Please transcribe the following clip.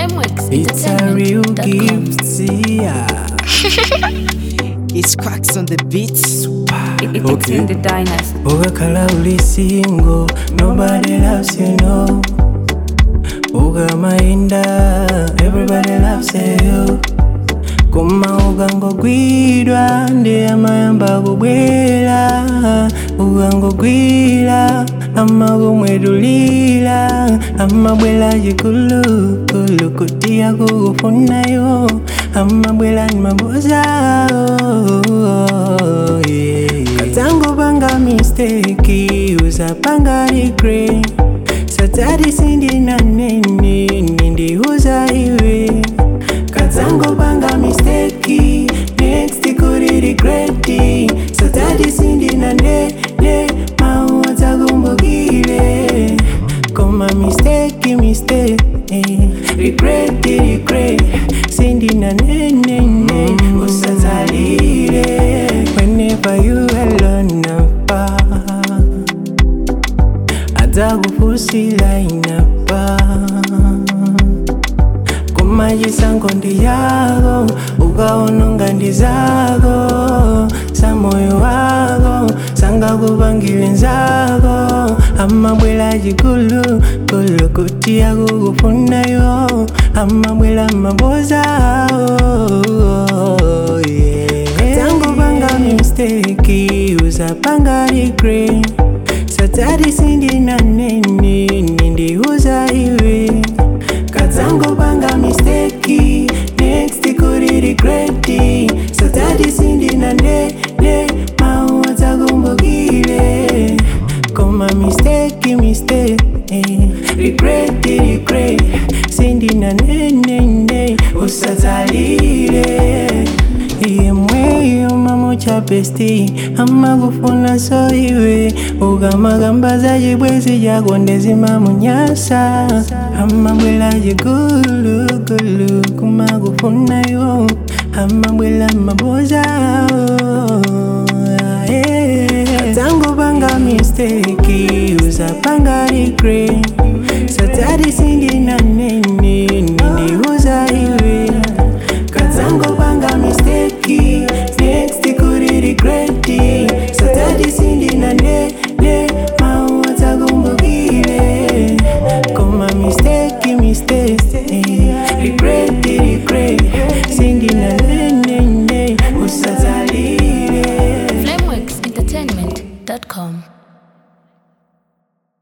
It's a real Lemworks gift, yeah. It's cracks on the beats. It's Okay. in the dynasty. Ukakhala uli single, nobody loves you, no. Ukamainda, everybody loves you. Koma ukangogwidwa, ndi amayamba kubwera. Ukangogwira, amakumwedulira. Amabwera chikulu, kulu kuti akukufunayo. Amabwera ni maboza, oh, yeah. Katangopanga mistake, usapanga regret. Satari sindina nene, nindiuza iwe Katangopanga mistake, next kuri regreti Satari sindina nene, mauza kumbukile Koma mistake, mistake, regret, regret Sindina nene, nene, usazalile Whenever you alone apart adzakufusira inapa kumachisango ndi yako ukaononga ndi zako za moyo wako sangakupangire nzako amabwera chikulu kulu kuti akukufunayo amabwera maboza oh, yeah. Katangopanga mistake usapanga regret satari sindina nene nindiuza iwe katangopanga mistake next kuri regreti satari sindina nene mauza kumbukile koma mistake mistake regret regret sindina nene usazalile yemweyo mamucha pesti amakufuna so iwe ukamagamba za chibwezi chako ndezimamunyasa amabwela chigulugulu kumakufunayo amabwela maboza tangopanga mistake usapanga regret satari sindina